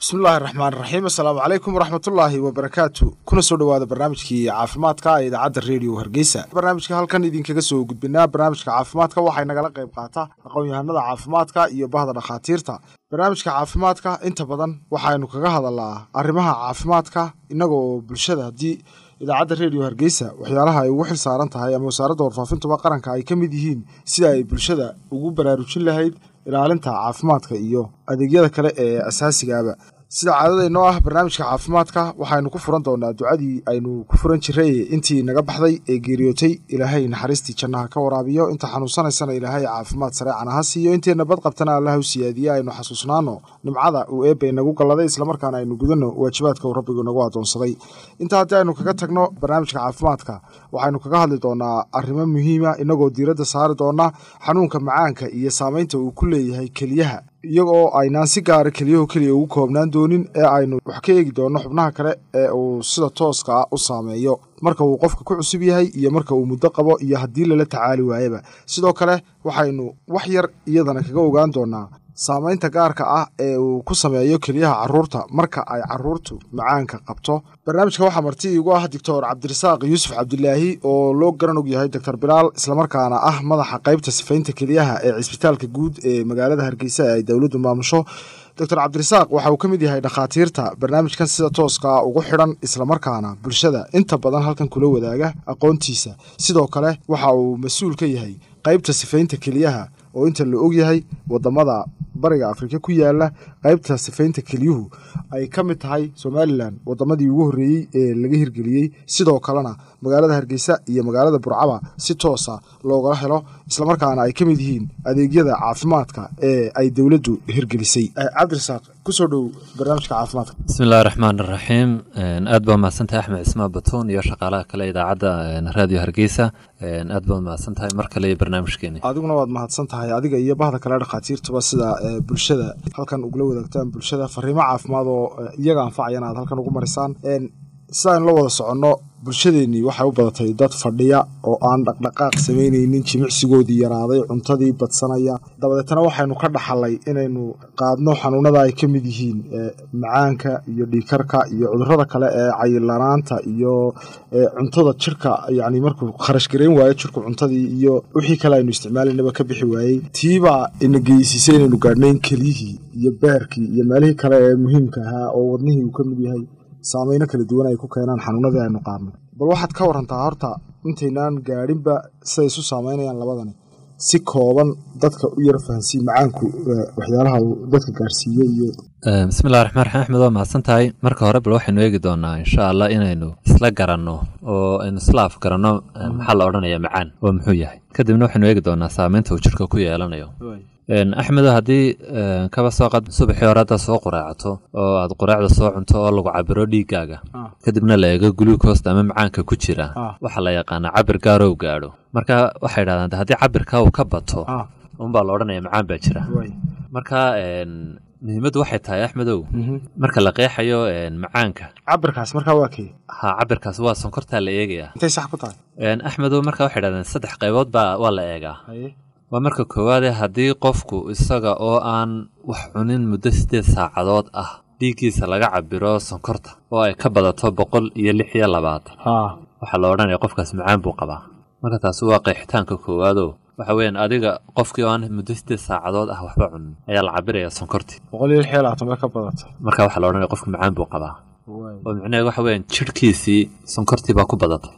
bismillahi raxmaan raxiim assalaamu calaykum waraxmatullaahi wabarakaatu kuna soo dhowaada barnaamijkii caafimaadka ee idaacadda redio hargeysa barnaamijka halkan idinkaga soo gudbinaa barnaamijka caafimaadka waxay nagala qayb qaata aqoon-yahanada caafimaadka iyo bahda dhakhaatiirta barnaamijka caafimaadka inta badan waxaynu kaga hadalnaa arrimaha caafimaadka innaga oo bulshada haddii idaacadda redio hargeysa waxyaalaha ay ugu xil saaran tahay ama wasaaradda warfaafintuba qaranka ay ka mid yihiin sida ay bulshada ugu baraarujin lahayd ilaalinta caafimaadka iyo adeegyada kale ee asaasigaaba sida caadadaynoo ah barnaamijka caafimaadka waxaynu ku furan doonaa ducadii aynu ku furan jiray intii naga baxday ee geeriyootay ilaahay naxariistii jannaha ka waraabiyo inta xanuunsanaysana ilaahay caafimaad sareecana ha siiyo inteenna bad qabtana allah u siyaadiye aynu xasuusnaano nimcada uu eebba inagu galladay islamarkaana aynu gudanno waajibaadka uu rabbigu inagu adoonsaday intaa haddii aynu kaga tagno barnaamijka caafimaadka waxaynu kaga hadli doonaa arrimo muhiima inagoo diiradda saari doona xanuunka macaanka iyo saamaynta uu ku leeyahay keliyaha iyagoo aynaan si gaara keliyahu keliya ugu koobnaan doonin ee aynu wax ka eegi doonno xubnaha kale ee uu sida tooska ah u saameeyo marka uu qofka ku cusub yahay iyo marka uu muddo qabo iyo haddii lala tacaali waayaba sidoo kale waxaynu wax yar iyadana kaga ogaan doonaa saamaynta gaarka ah ee uu ku sameeyo keliyaha caruurta marka ay caruurtu macaanka qabto barnaamijka waxaa marti iigu ah doctor cabdirasaaq yuusuf cabdilaahi oo loo garan og yahay doctor bilaal islamarkaana ah madaxa qaybta sifaynta keliyaha ee cisbitaalka guud ee magaalada hargeysa ee ay dowladdu maamusho doctor cabdirasaaq waxa uu ka mid yahay dhakhaatiirta barnaamijkan sida tooskaa ugu xidhan islamarkaana bulshada inta badan halkan kula wadaaga aqoontiisa sidoo kale waxa uu mas-uul ka yahay qaybta sifaynta keliyaha oo inta la og yahay wadamada bariga afrika ku yaala qaybta sifaynta keliyuhu ay ka mid tahay somalilan wadamadii ugu horreeyey ee laga hirgeliyey sidoo kalena magaalada hargeysa iyo magaalada burcaba si toosa loogala helo islamarkaana ay ka mid yihiin adeegyada caafimaadka ee ay dowladdu hirgelisay cabdirasaaq kusoo dhow barnaamijka caafimaadka bismillahi raxmaan raxiim aad baa mahadsantahay axmed cismaan batuun iyo shaqaalaha kale idaacadda raadiyo hargeysa aad baad mahadsan tahay mar kale iyo barnaamijkeeni adiguna waad mahadsan tahay adiga iyo bahda kale dhakhaatiirtuba sida bulshada halkan ugula wadaagtaan bulshada fariimo caafimaad oo iyaga anfacayana aad halkan ugu marisaan sidaaynu la wada soconno bulshadeennii waxay u badatay dad fadhiya oo aan dhaqdhaqaaq samaynaynin jimicsigoodii yaraaday cuntadii badsanaya dabadeetana waxaynu ka dhaxalay inaynu qaadno xanuunada ay ka mid yihiin macaanka iyo dhiikarka iyo cudurada kale ee cayilanaanta iyo cuntada jirka yani markuu kharash garayn waayo jirku cuntadii iyo wixii kale aynu isticmaalaynaba ka bixi waayey tiibaa ina geysiisay inaynu gaadhnayn keliyihii iyo beerkii iyo meelihii kale ee muhiimka ahaa oo wadnihii uu ka mid yahay saameyno kala duwan ay ku keenaan xanuunadii aynu qaadnay bal waxaad ka warantaa horta intaynaan gaadhinba siday isu saameynayaan labadani si kooban dadka u yar fahansiin macaanku waxyaalaha uu dadka gaarsiiye iyo bismillahi raxmaan raxiim axmed waa mahadsan tahay marka hore bal waxaynu eegi doonaa insha allah inaynu isla garanno oo aynu isla af garanno maxaa la odhanaya macaan oo muxuu yahay kadibna waxaynu eegi doonaa saameynta uu jirka ku yeelanayo axmedo haddii kaba soo qad subaxii hore haddaad soo quraacato oo aad quraacda soo cunto oo lagu cabiro dhiiggaaga kadibna la eego guluukosta ama macaanka ku jira waxaa la yaqaanaa cabir gaaroo gaadho marka waxay idhahdaan haddii cabirka uu ka bato unbaa la odhanaya macaan baa jira marka muhiimaddu waxay tahay axmedow marka la qeexayo macaanka cabirkaas markaa waa kee ha cabirkaas waa sonkortaa la eegayaa intay sax ku tahay axmedow marka waxay idhahdeen saddex qaybood baa waa la eegaa waa marka koowaade haddii qofku isaga oo aan wax cunin muddo siddeed saacadood ah dhiiggiisa laga cabiro sonkorta oo ay ka badato boqol iyo lix iyo labaatan waxaa la odhanaya qofkaas macaan buu qabaa marka taasi waa qeexitaanka koowaadoo waxa weeyaan adiga qofkii oo aan muddo siddeed saacadood ah waxba cunin ayaa la cabiraya sonkortii boqol iyo lix iyo labaatan bay ka badatay marka waxaa la odhanaya qofka macaan buu qabaa oo micnaheed waxa weeyaan jidhkiisii sonkortii baa ku badatay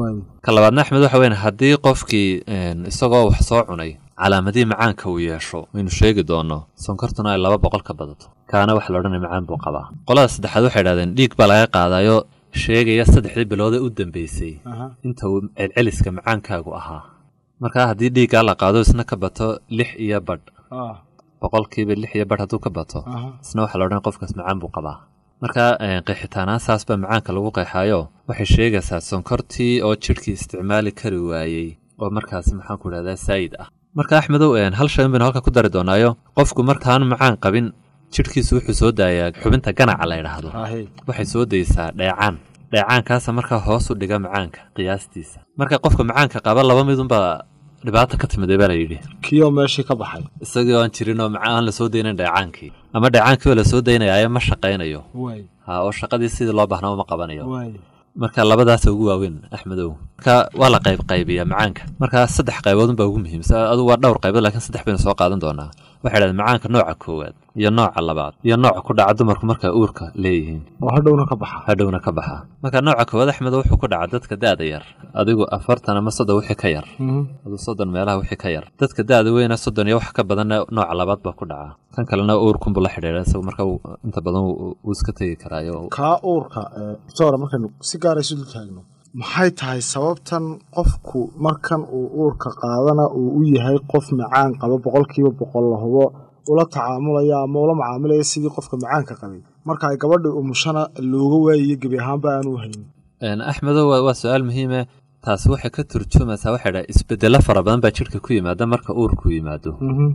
ka labaadna axmed waxa weyan haddii qofkii isagoo wax soo cunay calaamadihii macaanka uu yeesho waynu sheegi doonno sonkortuna ay laba boqol ka badato kaana waxa la odhanaya macaan buu qabaa qolada saddexaad waxay idhahdeen dhiig baa laga qaadayo sheegaya saddexdii biloodee u dambeysay inta uu celceliska macaankaagu ahaa markaa haddii dhiiggaa la qaado isna ka bato lix iyo badh boqolkiiba lix iyo badh hadduu ka bato isna waxa la odhanaya qofkaas macaan buu qabaa marka qeexitaanaan saas baa macaanka lagu qeexaayo waxay sheegaysaa sonkortii oo jidhkii isticmaali kari waayey oo markaas maxaanku idhahdaa saayid ah marka axmedow hal shayn baynu halka ku dari doonaayo qofku markaan macaan qabin jidhkiisu wuxuu soo daayaa xubinta ganaca la ydhaahdo waxay soo daysaa dheecaan dheecaankaasa markaa hoos u dhiga macaanka qiyaastiisa marka qofka macaanka qaba laba midunbaa dhibaata ka timiday baa la yidhi kioo meeshii ka baxay isagii oo aan jirin oo maca aan la soo daynayn dheecaankii ama dheecaankii oo la soo daynayaaye ma shaqaynayo ha oo shaqadii sidii loo baahnaa uma qabanayo marka labadaasa ugu waaweyn axmedow marka waa la qayb qaybiyaa macaanka marka saddex qaybood unbaa ugu muhiimsan adu waa dhowr qaybood lakiin saddex baynu soo qaadan doonaa waxay dhahdeen macaanka nooca koowaad iyo nooca labaad iyo nooca ku dhaca dumarku markay uurka leeyihiin oo hadhowna ka baxa hadhowna ka baxa marka nooca koowaad axmedo wuxuu ku dhaca dadka da-da yar adigu afartan ama soddon wixii ka yar adu soddon meelaha wixii ka yar dadka da-da weyna soddon iyo wax ka badanna nooca labaad baa ku dhaca kan kalena uurkunbu la xidhiidha isagu marka inta badan wuu iska tegi karaayo kaa uurka doctora markaynu si gaara isu dul taagno maxay tahay sababtan qofku markan uu uurka qaadana uu u yahay qof macaan qaba boqolkiiba boqol la hubo ula tacaamulaya ama ula macaamilaya sidii qofka macaanka qabay marka ay gabadha umushana looga waayiyo gebi ahaanba aanu haynin axmedo waa su-aal muhiime taasi waxay ka turjumaysaa waxay dhaha isbedelo fara badan baa jidhka ku yimaada marka uurku yimaado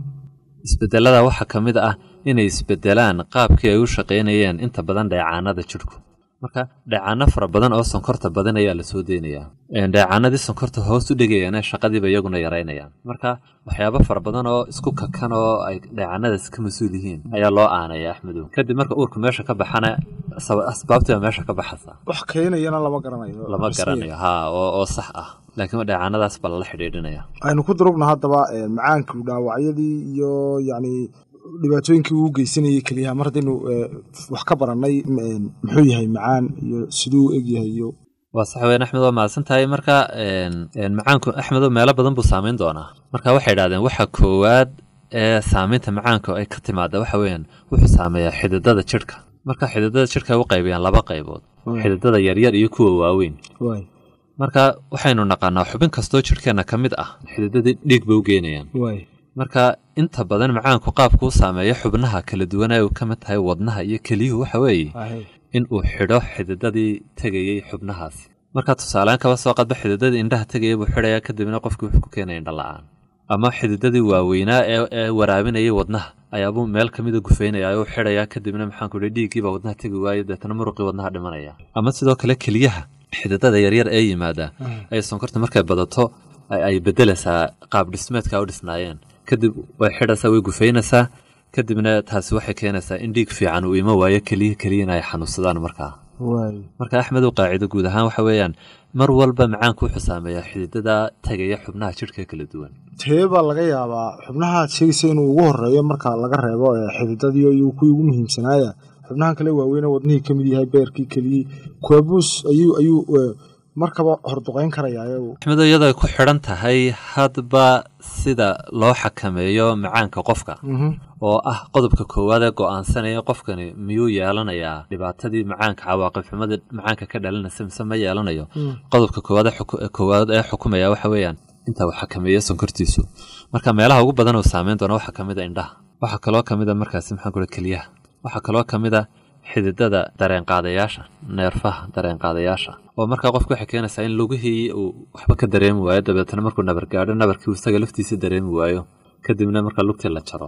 isbedelada waxaa ka mid ah inay isbedelaan qaabkii ay u shaqaynayeen inta badan dheecaanada jidhku marka dheecaano fara badan oo sonkorta badan ayaa la soo deynayaa dheecaanadii sonkorta hoos u dhigayaan shaqadiiba iyaguna yaraynayaan marka waxyaabo fara badan oo isku kakan oo ay dheecaanadaas ka mas-uul yihiin ayaa loo aanaya axmedow kadib marka uurka meesha ka baxana asbaabtiiba meesha ka baxaysa wax keenayana lama garanayo lama garanayo ha oo sax ah laakiin dheecaanadaas baa lala xidhiidhinaya aynu ku durugna haddaba macaanku dhaawacyadii iyo yacni dhibaatooyinkii uu geysanayay keliyaha mar haddaynu wax ka barannay muxuu yahay macaan iyo siduu u eg yahay iyo waa sax weyn axmed waa mahadsan tahay marka macaanku axmedo meelo badan buu saamayn doonaa marka waxay idhahdeen waxa koowaad ee saamaynta macaanka ay ka timaada waxa weeyaan wuxuu saameeyaa xididada jidhka marka xididada jidhka ay u qaybiyaan laba qaybood xididada yaryar iyo kuwa waaweyn marka waxaynu naqaanaa xubin kastoo jidhkeenna ka mid ah xididadii dhiig bay u geynayaan marka inta badan macaanku qaabkuu saameeyo xubnaha kala duwan ay ka mid tahay wadnaha iyo keliyuhu waxa weeye in uu xidho xididadii tegayey xubnahaasi marka tusaaleaan kaba soo qadba xididadii indhaha tegaya buu xidhayaa kadibna qofkii wuxuu ku keenaya indha la-aan ama xididadii waaweynaa ee waraabinayay wadnaha ayaabuu meel ka mida gufeynaya u xidhayaa kadibna maxaanku hi dhiiggiibaa wadnaha tegi waayo deetana muruqii wadnaha dhimanaya ama sidoo kale keliyaha xididada yaryar ee yimaada ay sonkorta markay badato ay bedelaysaa qaab dhismeedka u dhisnaayeen kadib way xidhaysaa way gufeynaysaa kadibna taasi waxay keenaysaa in dhiig fiican uu ima waayo keliya keliyana ay xanuunsadaan markaa marka axmedow qaacido guud ahaan waxa weeyaan mar walba macaanku wuxuu saameeyaa xididada tagaya xubnaha jidhka kala duwan tee baa laga yaabaa xubnaha sheegaysa inuu ugu horeeyo marka laga reebo xididadii iyo kuwii ugu muhiimsanaaya xubnahan kale waaweyne wadnihii ka mid yahay beerkii keliyii kuwabuus ayuu ayuu markaba horduqayn karaya axmedo iyadoo ay ku xidhan tahay hadba sida loo xakameeyo macaanka qofka oo ah qodobka koowaad ee go-aansanaya qofkani miyuu yeelanayaa dhibaatadii macaanka cawaaqib xumadii macaanka ka dhalinaysa mise ma yeelanayo qodobka koowaad koowaad ee xukumaya waxa weeyaan inta uu xakameeyo sonkortiisu marka meelaha ugu badan uu saameyn doona waxaa kamid a indhaha waxaa kaloo kamid a markaasi maxaan kula keliyaha waxaa kaloo kamid a xididada dareenqaadayaasha neerfaha dareenqaadayaasha oo markaa qofka waxay keenaysaa in lugihii uu waxba ka dareemi waayo dabeetana markuu nabar gaadho nabarkii uu isaga laftiisa dareemi waayo kadibna markaa lugtii la jaro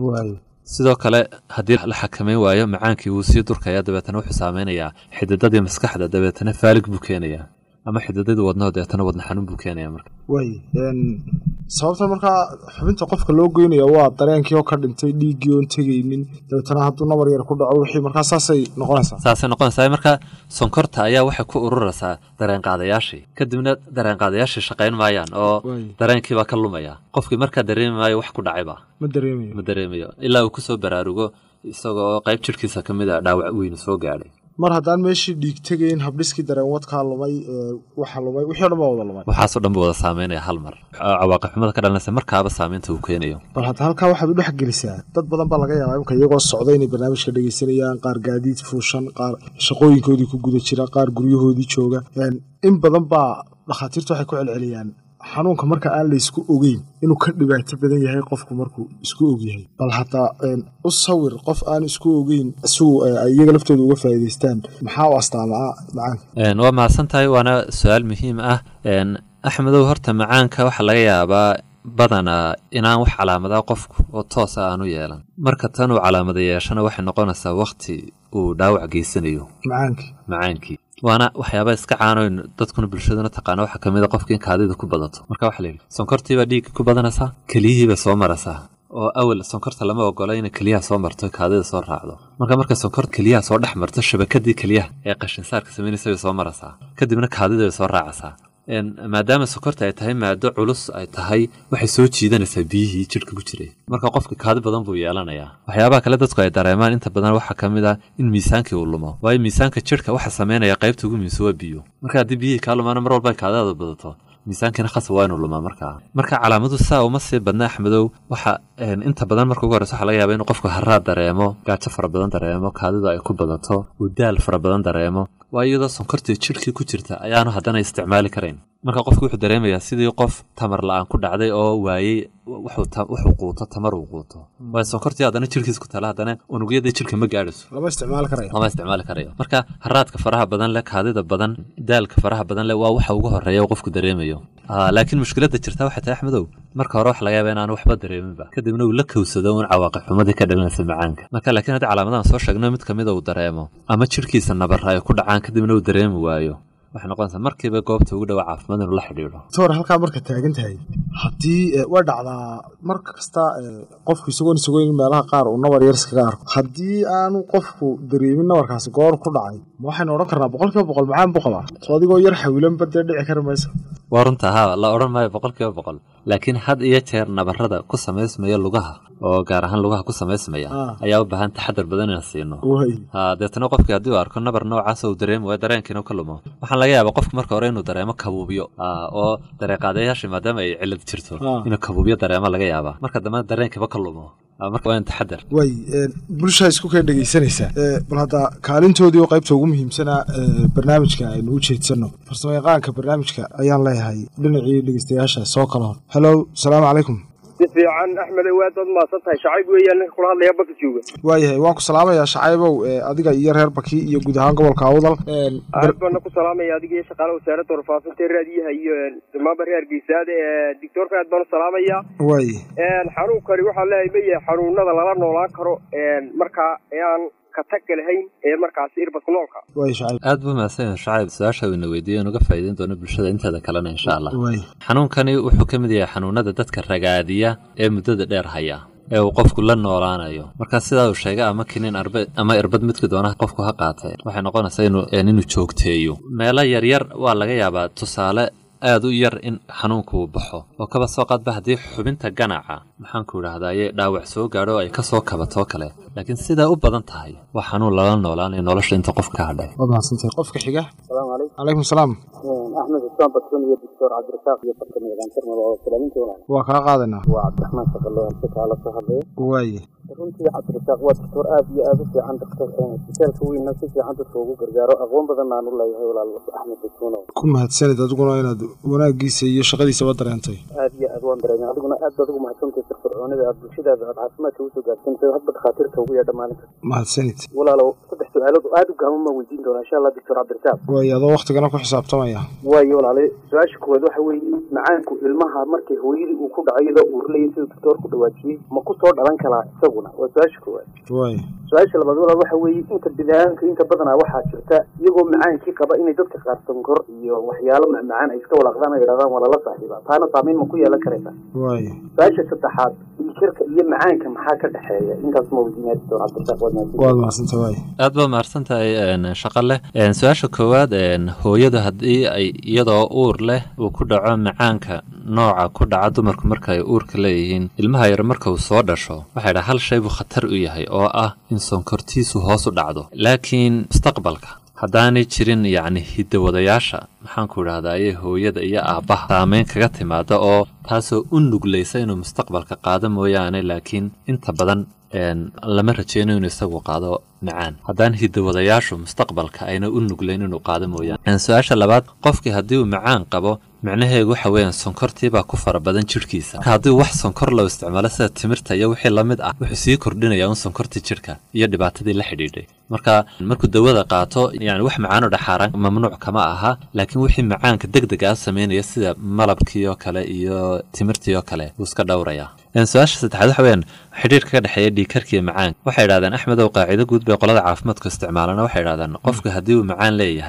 sidoo kale haddii la xakameyn waayo macaankii wuu sii durkaya dabeetana wuxuu saameynayaa xididadii maskaxda dabeetana faalig buu keenayaa ama xididadii wadnaho dabeetana wadna xanuun buu keenaya marka way sababta markaa xubinta qofka loo goynaya waa dareenkii oo ka dhintay dhiiggii oon tegaynin dabeetana hadduu nabar yar ku dhaco wixii markaa saasay noqonaysaa saasay noqonaysaa marka sonkorta ayaa waxay ku ururaysaa dareenqaadayaashii kadibna dareenqaadayaashii shaqayn maayaan oo dareenkiibaa ka lumaya qofkii markaa dareemi maayo wax ku dhacayba ma dareemayo ma dareemayo ilaa uu kusoo baraarugo isagoo qayb jirhkiisa ka mid a dhaawac weynu soo gaadhay mar haddaan meeshii dhiig tegayn habdhiskii dareen wadkaa lumay waxa lumay wixii o dhan baa wada lumay waxaasoo dhan buu wada saameynaya hal mar cawaaqib xumada ka dhalanaysa markaaba saameynta uu keenayo bal hadda halkaa waxaad u dhex gelisaa dad badan baa laga yaabaa imka iyagoo socda inay barnaamijka dhegaysanayaan qaar gaadiid fuushan qaar shaqooyinkoodii ku guda jira qaar guryahoodii jooga in badan baa dhakhaatiirtu waxay ku celceliyaan xanuunka marka aan laysku ogeyn inuu ka dhibaato badan yahay qofku markuu isku ogyahay bal hataa u sawir qof aan isku ogeyn sigu ay iyaga laftooda uga faa'iidaystaan maxaa u astaamaa macaanka waa mahadsan tahay waana su-aal muhiim ah axmedow horta macaanka waxaa laga yaabaa badanaa inaan wax calaamadaa qofku oo toosa aanu yeelan marka tan uu calaamada yeeshana waxay noqonaysaa wakti uu dhaawac geysanayo macaankii macaankii waana waxyaaba iska caanoyn dadkuna bulshaduna taqaana waxaa kamid a qofka in kaadida ku badato marka waxaa la yidhi sonkortiibaa dhiigga ku badanaysaa keliyihiibay soo maraysaa oo awal sonkorta lama ogola inay keliyaha soo marto kaadida soo raacdo marka marka sonkorta keliyaha soo dhex marto shabakadii keliyaha ee qashinsaarka samaynaysa bay soo maraysaa kadibna kaadida bay soo raacaysaa maadaama sokorta ay tahay maado culus ay tahay waxay soo jiidanaysaa biyihii jidhka ku jiray marka qofka kaadi badan buu yeelanayaa waxyaabaha kale dadku ay dareemaan inta badan waxaa ka mid ah in miisaankii uu lumo waayo miisaanka jidhka waxa sameynaya qaybta ugu muhiimsan waa biyo marka haddii biyihii kaa lumaana mar walba kaadaada badato miisaankiina khasab waa inuu lumaa markaa marka calaamadu saa uma sii badna axmedow waxa inta badan marka ugu horeysa waxa laga yaaba inuu qofku haraad dareemo gaajo fara badan dareemo kaadidu ay ku badato uu daal fara badan dareemo waa iyadoo sonkortii jidhkii ku jirta ayaanu haddana isticmaali karayn marka qofku wuxuu dareemayaa sidii qof tamar la-aan ku dhacday oo waayey wuxuu quuto tamar uu quuto waayo sonkortii haddana jidhkiis ku tala haddana unugyadii jidhka ma gaadhayso lama isticmaali karayo lama isticmaali karayo marka haraadka faraha badan leh kaadida badan daalka faraha badan leh waa waxa ugu horeeya uu qofku dareemayo laakiin mushkiladda jirta waxay tahay axmedow marka hore waxa laga yaaba inaanu waxba dareeminba kadibna uu la kowsado un cawaaqib xumadii ka dhalinaysa macaanka marka laakiin haddii calaamadahan soo sheegno mid kamida uu dareemo ama jidhkiisa nabara ay ku dhacaan kadibna uu dareemi waayo waxay noqonaysaa markiiba goobta ugu dhowa caafimaad inuu la xidhiidho doctor halkaa marka taagan tahay haddii way dhacdaa mar kasta qofku isagoon isagoyn meelaha qaar uu nabar yar iskaga arko haddii aanu qofku dareemin nabarkaasi goor ku dhacay ma waxaynu odhan karnaa boqol kiiba boqol macaan buu qabaa soo adigoo yar xawilanba dee dhici kari maysa waa runta haa la odhan maayo boqol kiiba boqol laakiin had iyo jeer nabarada ku samaysmaya lugaha oo gaar ahaan lugaha ku samaysmaya ayaa u baahan taxadar badan inaan siino deetana qofkii haddii uu arko nabar noocaas uu dareemi waayo dareenkiina ka lumo waxaan laga yaaba qofka marka hore inuu dareemo kabuubyo oo dareeqaadayaasha maadaama ay cilad jirto inuu kabuubyo dareemo laga yaaba marka dambena dareenkiiba ka lumo marka waa in taxadar way bulshaa isku keen dhegaysanaysaa bal hadda kaalintoodii oo qaybta ugu muhiimsanaa barnaamijka aynu u jeedsano farsamo yaqaanka barnaamijka ayaan leeyahay dhinacii dhegeystayaasha soo kala hor helow asalaamu calaykum si fiican axmed waad waad mahadsan tahay shacayb weeyaan ninka kula hadlaya baka jooga waayahay waan ku salaamayaa shacaybow adiga iyo reer baki iyo guud ahaan gobolka awdal aad baana ku salaamaya adiga iyo shaqaalaha wasaaradda warfaafinta raadiyaha iyo damaanba reer geysaada doctoorka aad baan u salaamaya waay xanuunkani waxaan leeyahay ma yahay xanuunada lala noolaan karo markaa aan katagga lahayn ee markaasi irbadku noolka waay shacayb aad buu mahadsan yahay shacayb su-aasha wayna weydiiyo inuga faa'iideyn doono bulshada inteeda kalena insha allah waay xanuunkani wuxuu ka mid yahay xanuunada dadka ragaadiya ee muddada dheer haya ee uu qofku la noolaanayo marka sidaa uu sheegay ama kinin arbe ama irbad midkii doonaha qofku ha qaatee waxay noqonaysaa inuu inuu joogteeyo meelo yaryar waa laga yaabaa tusaale aad u yar in xanuunku uu baxo oo kaba soo qaadba haddii xubinta ganaca maxaanku idhahdaye dhaawac soo gaadho oo ay ka soo kabatoo kale laakiin sidaa u badan tahay waa xanuun lala noolaanayo nolosha inta qofka ka hadhay waad mahadsantahay qofka xiga asalaamu calaykum calaykum salaam axmed xusaan badson iyo doctor cabdirasaaq iyo barkani yaqaantarmada oo salaaminta walaal waa kaa qaadanaa waa cabdiraxmaan shaqalo halka kaala soo hadlaya waaye runtii cabdirasaaq waa doctor aad iyo aad u fiican doctor isbitaalka weynna si fiican dadka ugu gargaaro aqoon badan aan u leeyahay walaal axmed badsono ku mahadsanid adiguna inaad wanaagiisa iyo shaqadiisaba dareentay aad iyo aad waan dareemay adiguna aad baad ugu mahadsantahay firfircoonida aad bulshadaada aad caafimaadka usoo gaarsiintahay hadba dhakhaatiirta ugu yeedha maalinka mahadsanid walaalow saddex su-aalood oo aad u gaaban maan weydiin doonaa insha allah doctor cabdirasaaq waaye adoo waktigana ku xisaabtamaya waayo walaale su-aasha koowaad waxa weeye macaanku ilmaha markay hooyadii uu ku dhaco iyadoo uurlayay siduu doctor ku dhawaajiyey ma ku soo dhalan karaa isaguna waa su-aasha koowaad waaye su-aasha labaad walaal waxa weeye inta bidaaanka inta badanaa waxaa jirta iyagoo macaankii qaba inay dadka qaar sonkor iyo waxyaalo macmacaan ay iska walaaqdaan ay yidhahdaan waa lala saaxiibaa taana saamayn ma ku yeelan karaysa waaye su-aasha saddexaad dhiigkarka iyo macaanka maxaa ka dhexeeya intaas ma weydiinaya doctor cabdirasaaq waad mahadsan waad mahadsantahay waaye aad baa mahadsan tahay shaqo leh su-aasha koowaad hooyadu haddii ay iyadoo uur leh uu ku dhaco macaanka nooca ku dhaca dumarku marka ay uurka leeyihiin ilmaha yar marka uu soo dhasho waxay dhaha hal shay buu khatar u yahay oo ah in sonkortiisu hoos u dhacdo laakiin mustaqbalka haddaanay jirin yacni hidawadayaasha maxaanku idhahdaye hooyada iyo aabbaha saameyn kaga timaada oo taasoo u nuglaysa inuu mustaqbalka qaado mooyaane laakiin inta badan lama rajeyno inuu isagu qaado macaan haddaan hidawadayaashu mustaqbalka ayna u nuglayn inuu qaado mooyaane su-aasha labaad qofkii haddii uu macaan qabo micnaheegu waxa weeyaan sonkortiibaa ku fara badan jidhkiisa marka haddii wax sonkor loo isticmaalo sida timirta iyo wixii la mid ah wuxuu sii kordhinayaa un sonkortii jidhka iyo dhibaatadii la xidhiidhay marka markuu dawada qaato yani wax macaanoo dhaxaaran mamnuuc kama aha laakiin wixii macaanka deg deg ah sameynaya sida malabkii oo kale iyo timirtii oo kale wuu iska dhowrayaa su-aasha saddexaad waxa weyaan xidhiirka ka dhexeeya dhiigkarkiiyo macaanka waxay idhahdeen axmedow qaacido guud bay qolada caafimaadku isticmaalana waxay idhahdeen qofku haddii uu macaan leeyahay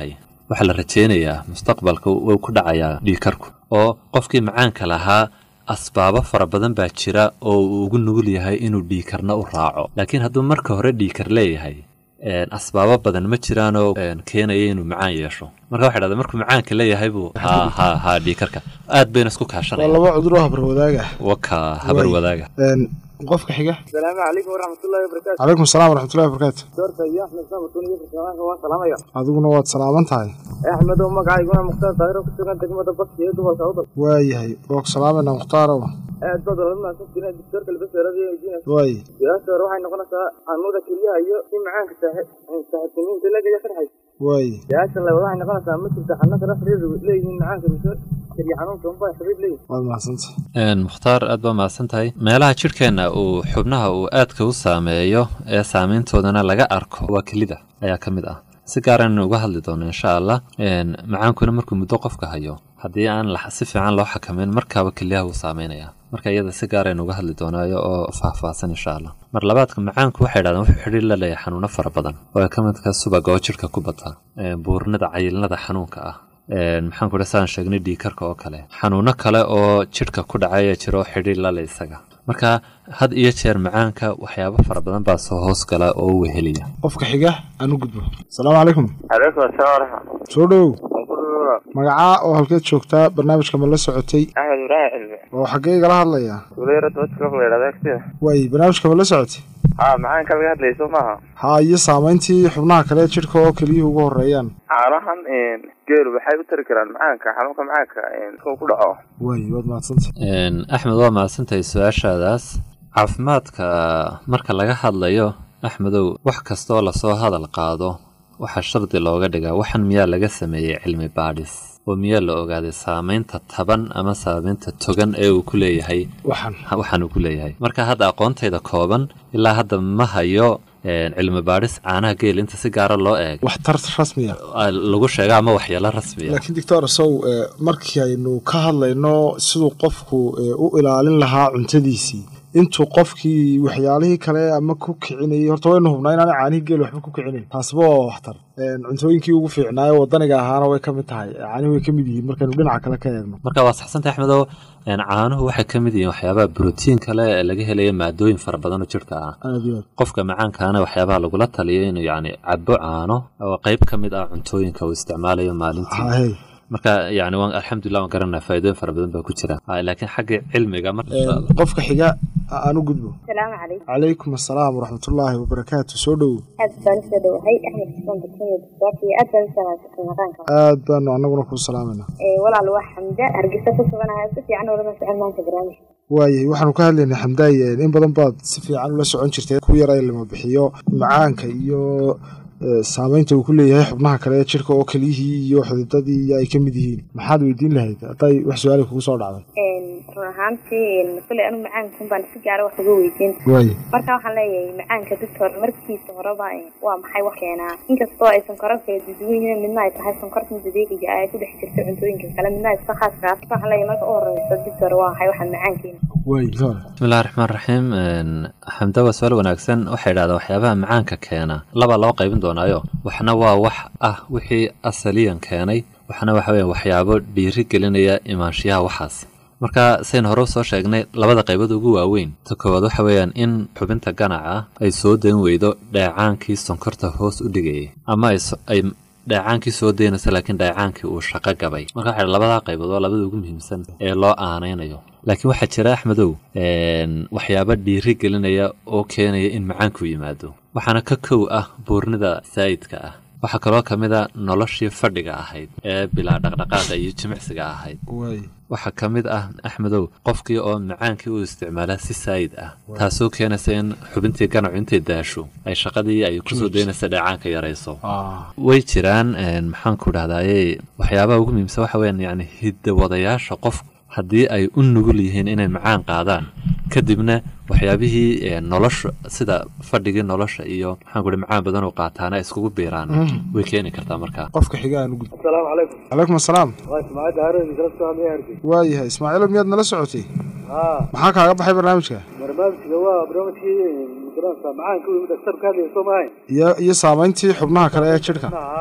waxaa la rajaynayaa mustaqbalka wuu ku dhacayaa dhiikarku oo qofkii macaanka lahaa asbaabo fara badan baa jira oo uu ugu nugul yahay inuu dhiikarna u raaco laakiin hadduu marka hore dhiikar leeyahay asbaabo badan ma jiraanoo keenaya inuu macaan yeesho marka waxa dhahda markuu macaanka leeyahay buu ha ha ha dhiikarka aad bayna isku waa kaashanaya laba cudur oo habar wadaaga waka habar wadaaga qofka xiga asalaamu calaykum waraxmatullahi wabarakaatu calaykum asalaam waraxmatullahi wabarakaatu doorta iyo axmed samatun iyo farsaamaanka waan salaamaya adiguna waad salaaman tahay axmed oo magacayguna mukhtaar daahiro ku sugan degmada baski ee gobolka awdal waayahay waa ku salaamayna mukhtaaraw aad baad wala mahadsan jireen doctorka labaseerada weydiinaysa waay su-aasha hore waxay noqonaysaa xanuunada kelyaha iyo in macaanka saaxiibtiniinta lagaya farxay waay su-aasha labaad waxay noqonaysaa ma jirta xanuunka rasridu leeyihiin macaanka mise kelya xanuunka unbaa xiriir leeyihin waad mahadsantay Een, mukhtaar aad baa mahadsan tahay meelaha jidhkeenna uu xubnaha uu aadka u saameeyo ee saameyntoodana laga arko waa kelida ayaa ka mid ah si gaaraan uga hadli doono insha allah Een, macaankuna markuu muddo qofka hayo haddii aan la- si fiican loo xakameyn markaaba kelyaha wuu saameynaya marka iyada si gaaraynu uga hadli doonaayo oo faahfaahsan insha allah mar labaadka macaanku waxay dhahdeen wuxuu xidhiir la leeyahay xanuuno fara badan oo ay ka mid ka subaga oo jidhka ku bata Een, buurnida cayilnada xanuunka ah Een, maxaan ku dhaha saan sheegnay dhiikarka oo kale xanuuno kale oo jidhka ku dhacaya jira oo xidhiir la leh isaga marka had iyo jeer macaanka waxyaabo fara badan baa soo hoos gala oo u weheliya qofka xiga aan u gudbo asalaamu calaykum calaykum asalaam waraxmat soo dhowow waan ku dhulula magacaa oo halkeed joogtaa barnaamijka ma la socotay axmed ibraahim cilmi oo xaggee igala hadlayaa tuulayara dadka la yidhahda agtida waay barnaamijka ma la socotay haa macaanka laga hadlayso maaha haa iyo saamayntii xubnaha kale ee jidhka oo keliyuhu ugu horreeyaan caanahan geelu waxay u tari karaan macaanka xanuunka macaanka intuu ku dhaco waay waad mahadsantay Een, axmed waa mahadsantahay su-aashaadaas caafimaadka marka laga hadlayo axmedow wax kastaoo lasoo hadal qaado waxaa shardi looga dhigaa waxan miyaa laga sameeyey cilmi baadhis oo miyaa la ogaaday saamaynta taban ama saamaynta togan ee uu ku leeyahay waxaan waxaan uu ku leeyahay marka hadda aqoontayda kooban ilaa hadda ma hayo een, cilmi baadhis caanaha geel inta si gaara loo eeg waxtar rasmiya ah, lagu sheega ama waxyeelo rasmiya laakiin doctor sow eh, markii aynu ka hadlayno siduu qofku eh, u ilaalin lahaa cuntadiisii intuu qofkii waxyaalihii kale ama ku kicinayay horta waynu hubnaa inaanay caanihii geel waxba ku kicinayn taasiba waa waxtar Een, cuntooyinkii ugu fiicnaayo wadaniga ahaana way ka mid tahay caanihi way ka mid yihiin markaynu dhinaca kale ka eegno marka waa saxsantay axmedow een, caanuhu waxay ka mid yihiin waxyaabaha brotiin kale ee laga helayo maadooyin fara badan oo jidhka ah aad iyo aad qofka macaankaana waxyaabaha lagula taliyo inuu yacni cabo caano oo qayb ka mid ah cuntooyinka uu isticmaalayo maalintii haahey marka yacni waan alxamdulilah waan garanaa faa'iidooyin fara badan baa ku jira Ah, laakiin xagga cilmiga marka Een, qofka xiga aan u gudbo asalaamu calaykum calaykum assalaam waraxmatullaahi wabarakaatu soo dhowow aad baan usoo dhowahay axmed xuseen barkanya doctorka iyo aad baan u salaamsatay maqaanka aad baanu annaguna kuu salaamayna Ee, walaal waa xamda hargeysa ku suganahay si fiican ulama socon maanta barnaamijka waayay waxaanu ka hadlaynay xamdaay een, in badan baad si fiican ula socon jirtay ku yara lama bixiyo macaanka iyo eh, saamaynta uu ku leeyahay xubnaha kale ee jidhka oo keliyihii iyo xididadii iyo ay ka mid yihiin maxaad weydiin lahayd hadday wax su-aali kugu soo dhacday Een, run ahaantii een, kuley anu macaankan baan si gaara wax uga weydiin waayay marka waxaan leeyahay macaanka doctor markiisa horeba een, waa maxay wax keenaa inkastoo ay sonkoran kala duwan yihiin midna ay tahay sonkorta dabiiciga ah ee ku dhex jirta cuntooyinka kale midna ay iska khaaska ah marka waxaan leeyahay marka u horeysa doctor waa maxay waxaan macaankeena waayay hore bismillahi raxmaan raxiim een, xamda waa su-aal wanaagsan waxay idhahdaa waxyaabaha macaanka keena laba loo qaybin doonaayo waxna waa wax ah wixii asaliyan keenay waxna waxa weeye waxyaabo dhiiri gelinaya imaanshiyaha waxaas marka saynu hore usoo sheegnay labada qaybood ugu waaweyn ta koowaad waxa weeyaan in xubinta ganaca ay soo dayn weydo dheecaankii sonkorta hoos u dhigayay ama ay so- ay dheecaankii soo daynaysa laakiin dheecaankii uu shaqo gabay marka waxa labadaa qaybood waa labada ugu muhiimsan ee loo aanaynayo laakiin waxaa jira axmedow een, waxyaabo dhiiri gelinaya oo keenaya in macaanku yimaado waxaana ka kow ah buurnida saa'idka ah waxaa kaloo ka mid a noloshii fadhiga ahayd ee bilaa dhaqdhaqaaqa iyo jimicsiga ahayd waayay waxaa ka mid ah axmedow qofkii oo macaankii u isticmaalaa si saayid ah taasoo keenaysa in xubintii ganacu intay daasho ay shaqadii ay kusoo daynaysa dheecaanka yarayso ah way jiraan een, maxaan ku dhahdaye waxyaabaha ugu muhiimsan waxa weyaan yani hidawadayaasha qofku haddii ay u nugul yihiin inay macaan qaadaan kadibna waxyaabihii een, nolosha sida fadhigii nolosha iyo maxaan ku macaan badan oo qaataana ay iskugu biiraan way keeni kartaa markaa qofka xiga aan u gudbo asalaamu calaykum calaykum assalaam waa ismaaciil daahiro kala soo hadlaya hargey waayahay ismaaciilo miyaad nala socotay haa maxaa kaaga baxay barnaamijka barnaamijka waa barnaamijkii magaranaysa macaanka uu dhaktar ka hadlaya soo maahayn iyo iyo saamayntii xubnaha kale ee jidhka haa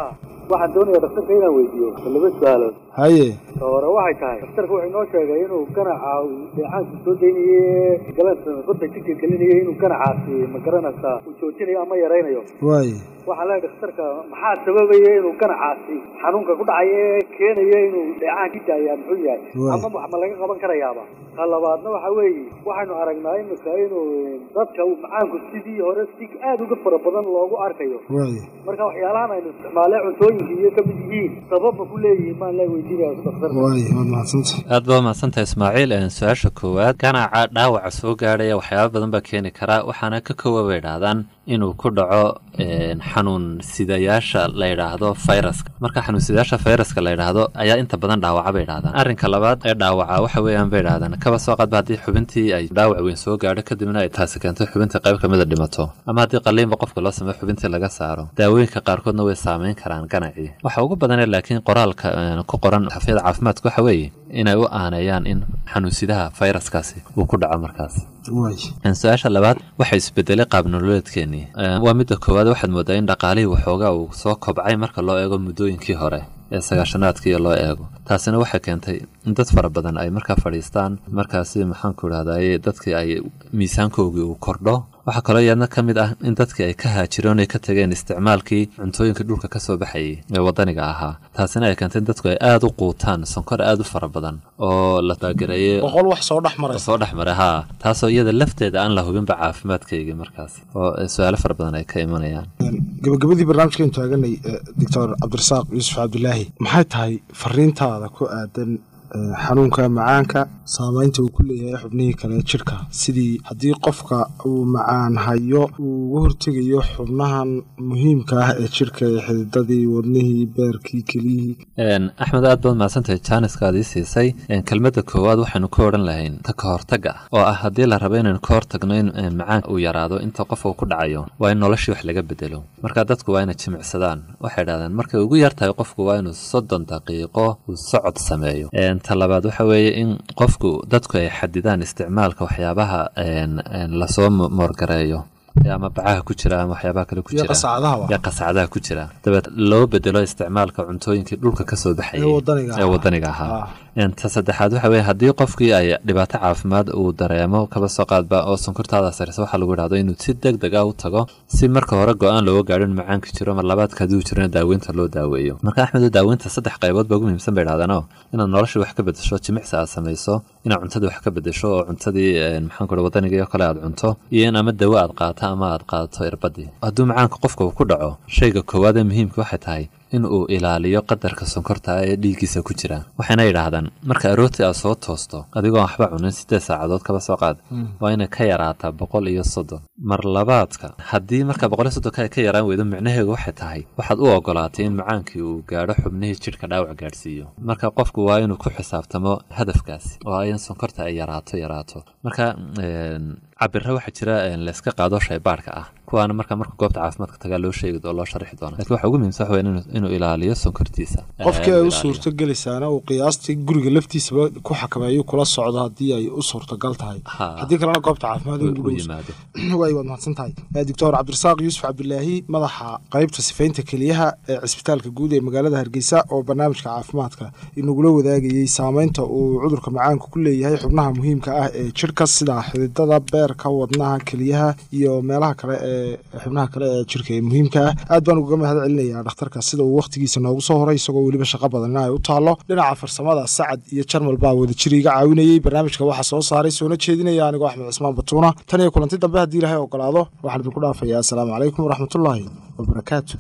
waxaan doonaya dhakhtarka inaan weydiiyo laba su-aalood haye ka hore waxay tahay dhakhtarka wuxuu inoo sheegay inuu ganaca uu dheecaanku soo daynaye galanta qodda jidka gelinaya inuu ganacaasi ma garanaysaa uu joojinayo ama yaraynayo waaye waxaa leeyahay dhakhtarka maxaa sababaya inuu ganacaasi xanuunka ku dhacaya ee keenaya inuu dheecaan ka daayaa muxuu yahay Waay. ama wax ma laga qaban karayaaba ka labaadna waxa weeye waxaynu aragnaa imika inuu dadka uu macaanku sidii hore si aad uga fara badan loogu arkayo waaye marka waxyaalahan aynu isticmaalee cuntooyinka iyo ka mid yihiin sababma ku leeyihiin maan la weydiinaya dhakhtarka waaye waad mahadsantay aad baa mahadsantahay ismaaciil Een, su-aasha koowaad ganaca dhaawaca soo gaadhaya waxyaaba badan baa keeni karaa waxaana ka koowa bay idhaahdaan inuu ku dhaco een, xanuun sidayaasha la yidhaahdo fayraska marka xanuun sidayaasha fayraska la yidhaahdo ayaa inta badan dhaawaca bay idhahdaan arrinka labaad ee dhaawaca waxa weeyaan bay idhahdaan kaba soo qaadba haddii xubintii ay dhaawac weyn soo gaadho kadibna ay taasi keento xubinta qayb kamida dhimato ama haddii qaliinba qofka loo sameeyo xubintii laga saaro daawooyinka qaarkoodna way saameyn karaan ganacii waxa ugu badanee laakiin qoraalka een, ku qoran xafiyada caafimaadka waxa weeye inay u aaneeyaan in xanuunsidaha fayraskaasi uu ku dhaco markaas waaye Een, su-aasha labaad waxa isbedelay qaab nololeedkeenii Een, waa midda koowaad waxaad moodaa in dhaqaalihii waxoogaa uu soo kobcay marka loo eego muddooyinkii hore ee sagaashanaadkii loo eego taasina waxay keentay in dad fara badan ay markaa fadhiistaan markaasi maxaanku idhahdaye dadkii ay miisaankoogii uu kordho waxaa kaloo iyadna ka mid ah in dadkii ay ka haajireen ay ka tageen isticmaalkii cuntooyinka dhulka ka soo baxayay ee waddaniga ahaa taasina ay keentay in dadku ay aada u quutaan sonkor aada u fara badan oo la baagareeyey boqol wax soo dhex maraysa soo dhex maray haa taasoo iyada lafteeda aan la hubinba caafimaadkaygii markaas oo su-aalo fara badan ay ka imanayaan gabagabadii barnaamijkan taaganay doctor cabdirasaaq yuusuf cabdilaahi maxay tahay fariintaada ku aadan eh, xanuunka macaanka saameynta uu ku leeyahay xubnihii kale ee jidhka sidii haddii qofka uu macaan hayo uu uga hortegayo xubnahan muhiimka ah ee jidhka ee xididadii wadnihii beerkii keliyihii Een, axmed aad baad mahadsantahay jaaniskaad ii siisay Een, kelmadda koowaad waxaynu ka odhan lahayn ta ka hortagga ah oo ah haddii la rabo inaynu ka hortagno in een, macaanka uu yaraado inta qof uu ku dhacayo waa in noloshii wax laga bedelo marka dadku waa inay jimicsadaan waxay idhahdeen markay ugu yar tahay qofku waa inuu soddon daqiiqo uu socod sameeyo Een, ta labaad waxa weeye in qofku dadku ay xadidaan isticmaalka waxyaabaha een, een, lasoo mo- moorgareeyo ee ama bacaha ku jira ama waxyaabaha kale ku iyo jira qasacadaha yaa qasacadaha ku jira dabeed loo bedelo isticmaalka cuntooyinkii dhulka ka soo baxayay Ee waddaniga ee ahaa. waddaniga ahaa Ah. Een, ta saddexaad waxa weeye haddii qofkii ay dhibaato caafimaad uu dareemo kaba soo qaadba oo sonkortaada sareysa waxaa lagu idhahdo inuu si deg deg ah u tago si marka hore go-aan looga gaadho in macaanka jiro mar labaadka haddii uu jirona daaweynta loo daaweeyo marka axmedo daaweynta saddex qaybood ba ugu muhiimsan bay idhahdaanoo inaad nolosha wax ka bedesho jimicsi aad samayso inaad cuntadii wax ka bedesho oo cuntadii een, maxaan ku wadanigii oo kale aad cunto iyo in ama dawo aad qaato ama aad qaadato irbadii hadduu macaanka qofka uu ku dhaco shayga koowaad ee muhiimka waxay tahay in uu ilaaliyo qadarka sonkorta ee dhiiggiisa ku jira waxayna yidhaahdaan marka aroortii aad soo toosto adigoo waxba cunin siddeed saacadood kaba soo qaad waa inay ka yaraataa boqol iyo soddon mar labaadka haddii marka boqol iyo soddonka ay ka yaraan weydo micnaheedu waxay tahay waxaad u ogolaatay in macaankii uu gaadho xubnihii jidhka dhaawac gaadhsiiyo marka qofku waa inuu ku xisaabtamo hadafkaasi oo ah in sonkorta ay yaraato yaraato marka een, cabiro waxaa jira een, layska qaado shaybaadhka ah kuwaana marka marka goobta caafimaadka tagaa loo sheegi oo loo sharixi doona lakiin waxa ugu muhiimsan waxa weeye inuu- inuu ilaaliyo sonkortiisa qofkii Ee, ay u ilaaliyo. suurto gelaysaana uu qiyaastii guriga laftiisaba ku xakameeyo kula socdo haddii ay u suurtagal tahay Ha. haddii kalena goobta caafimaad u ugu u dhow yimaado waay waad mahadsan tahay Eh, doctor cabdirasaaq yuusuf cabdilaahi madaxa qaybta sifaynta keliyaha ee cisbitaalka guud ee magaalada hargeysa oo barnaamijka caafimaadka inagula wadaagayey saameynta uu cudurka macaanka ku leeyahay xubnaha muhiimka ah ee jidhka sida xididada beerka wadnaha keliyaha iyo meelaha kale ee xubnaha kale ee jidhka ee muhiimka ah aad baan uga mahad celinayaa dhakhtarka sida uu wakhtigiisa noogu soo horay isagoo weliba shaqo badan in ay u taalo dhinaca farsamada sacad iyo jarmal baa wadajir iga caawinayey barnaamijka waxaa soo saaray soona jeedinaya anigoo axmed cismaan batuuna tan iyo kulanti dambe haddii ilaahay ogolaado waxaan idinku dhaafayaa asalaamu calaykum waraxmatullaahi wabarakaatu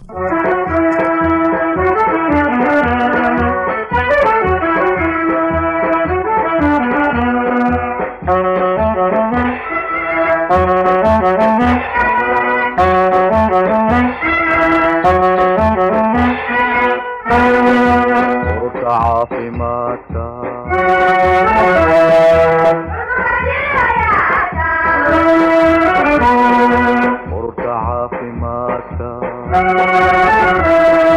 ururka caafimaadka ururka caafimaadka